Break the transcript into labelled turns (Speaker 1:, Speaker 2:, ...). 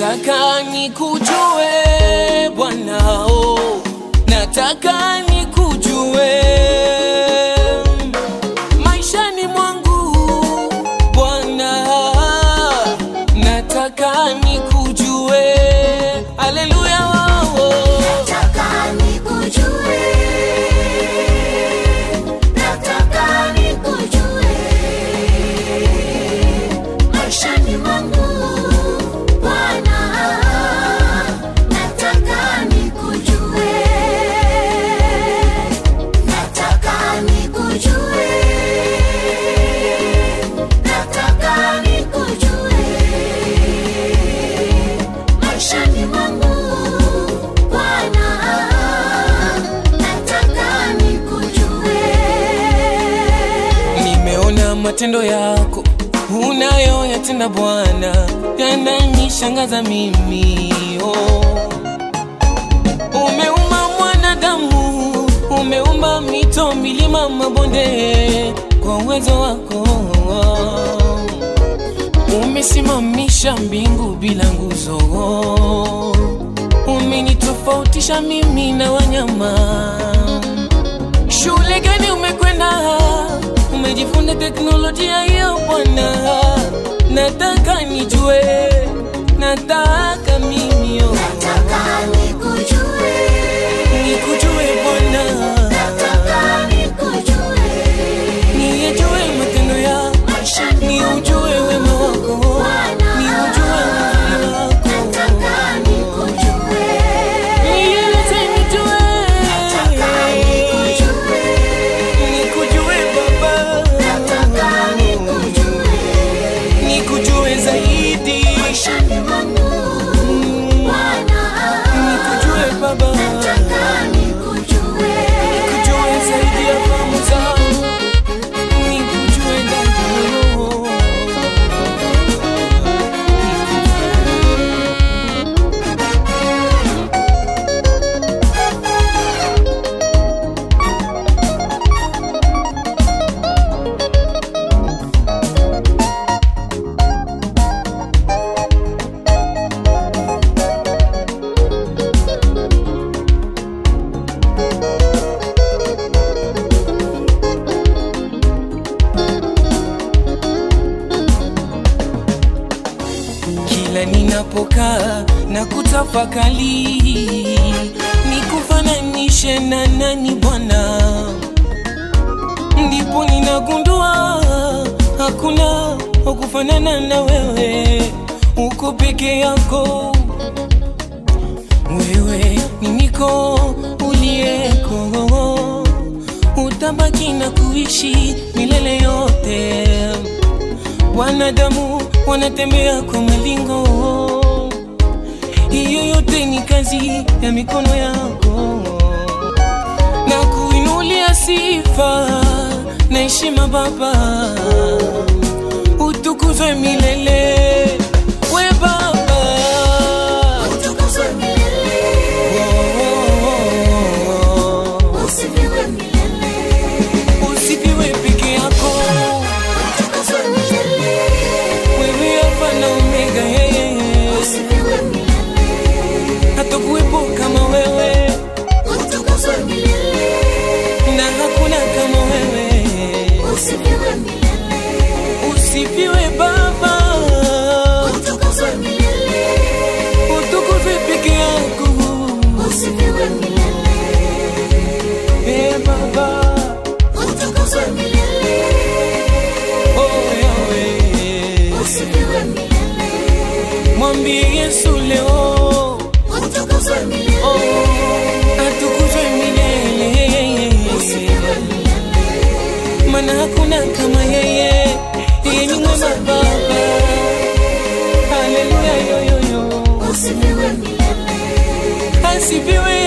Speaker 1: Nataka nikujue Bwana, oh, nataka nikujue maishani mwangu Bwana, nataka nikujue. Haleluya, oh, oh.
Speaker 2: Nataka nikujue, nataka nikujue maishani mwangu Bwana, nataka nikujue, nataka nikujue, nataka nikujue maishani mwangu Bwana, nataka nikujue.
Speaker 1: Nimeona matendo yako unayoyatenda Bwana, yananishangaza mimi oh. Umeumba mwanadamu, umeumba mito, milima, mabonde kwa uwezo wako. Umesimamisha mbingu bila nguzo, umenitofautisha mimi na wanyama. Shule gani umekwenda? Umejifunza teknolojia hiyo Bwana, nataka nijue, nataka mimi oh.
Speaker 2: Nataka nikujue,
Speaker 1: nikujue Bwana,
Speaker 2: nataka nikujue
Speaker 1: niyejue matendo yako,
Speaker 2: maishani
Speaker 1: niujue wema wako,
Speaker 2: Bwana,
Speaker 1: niujue uzuri wako,
Speaker 2: nataka nikujue,
Speaker 1: nieleze nijue,
Speaker 2: nataka nikujue,
Speaker 1: nikujue Baba,
Speaker 2: nataka nikujue
Speaker 1: nikujue zaidi,
Speaker 2: maishani mwangu
Speaker 1: Mm,
Speaker 2: Bwana,
Speaker 1: nikujue Baba,
Speaker 2: nataka nikujue.
Speaker 1: nikujue zaidi ya fahamu zangu, nikujue ndani ya roho. kila ninapokaa na kutafakali nikufananishe na nani Bwana, ndipo ninagundua hakuna wa kufanana na wewe, uko peke yako. Wewe ni niko uliyeko, utabaki na kuishi milele yote wanadamu wanatembea kwa malingo, hiyo yote ni kazi ya mikono yako, na kuinulia sifa na heshima Baba, utukuzwe milele we Baba.
Speaker 2: Utukuzwe milele,
Speaker 1: Oh,
Speaker 2: usifiwe milele,
Speaker 1: usifiwe peke yako,
Speaker 2: utukuzwe milele,
Speaker 1: wewe Alfa na Omega, yeye
Speaker 2: usifiwe milele,
Speaker 1: hatakuwepo kama wewe
Speaker 2: utukuzwe milele,
Speaker 1: na hakuna kama wewe.
Speaker 2: usifiwe milele,
Speaker 1: Usifiwe Baba,
Speaker 2: utukuzwe milele,
Speaker 1: utukuzwe peke yako.
Speaker 2: usifiwe milele,
Speaker 1: Eh Baba,
Speaker 2: utukuzwe milele,
Speaker 1: oh Yahweh,
Speaker 2: usifiwe milele,
Speaker 1: mwambie Yesu leo,
Speaker 2: utukuzwe milele,
Speaker 1: oh atukuzwe milele,
Speaker 2: usifiwe milele,
Speaker 1: maana hakuna kama yeye, yeye ni mwema Baba. Haleluya, yo yo yo,
Speaker 2: usifiwe milele,
Speaker 1: asifiwe